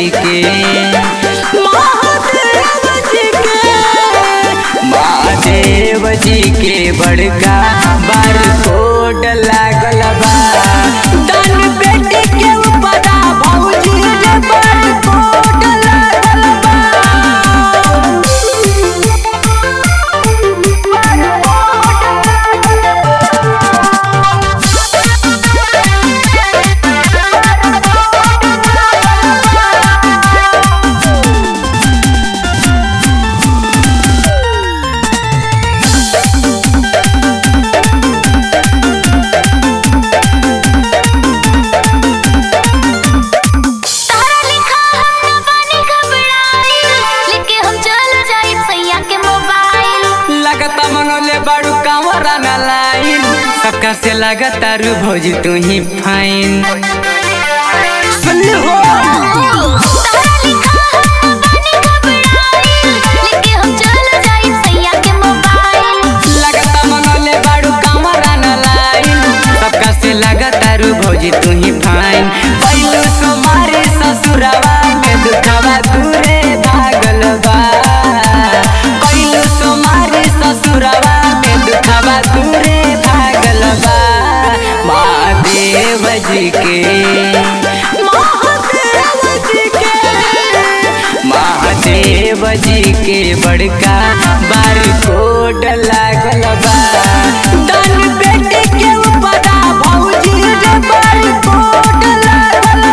जी के महादेव जी के महादेव जी के बड़का बार कोड लागल बा दान बेटी के ऊपरा भौजी रे बार कोड लागल तारा लिखा हम न बानी घबराई लेके हम चल जाई सैया के मोबाइल लगता मंगले बाड़ू कांवरा न लाइन सबका से लगता रू भौजी तू ही फाइन सुन हो तारा लिखा हम न बानी घबराई लेके हम चल जाई सैया के मोबाइल लगता मंगले बाड़ू कांवरा न लाइन सबका से लगता रू भौजी तू ही फाइन पहलू सुमारी ससुरवा में दुखवा दूरे भागल बा पहलू सुमारी ससुरवा में दुखवा दूरे भागल बा महादेव जी के महादेव जी के महादेव जी के बड़का बार कोड लागल बा दान बेटी के ऊपरा भौजी रे बार कोड लागल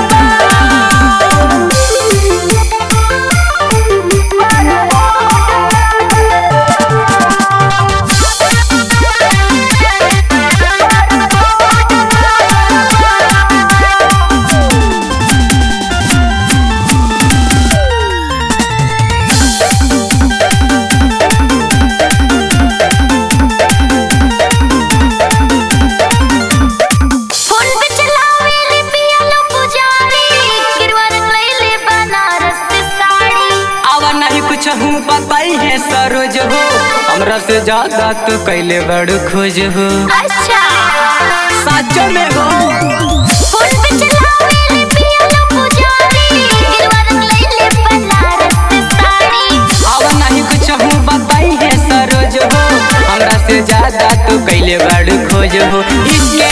फोन पे चलावे ले पिया लो पुजारी गिरवा रख ले ले बनारस से साड़ी आवा नहीं कुछ हूँ बताई है सरोज हो हमरा से ज्यादा तू कैले बड़ खोज हो अच्छा साचो में हो फोन पे चलावे ले पिया लो पुजारी गिरवा रख ले ले बनारस से साड़ी आवा नहीं कुछ हूँ बताई है सरोज हो हमरा से ज्यादा तू कैले बड़ खोज हो इसके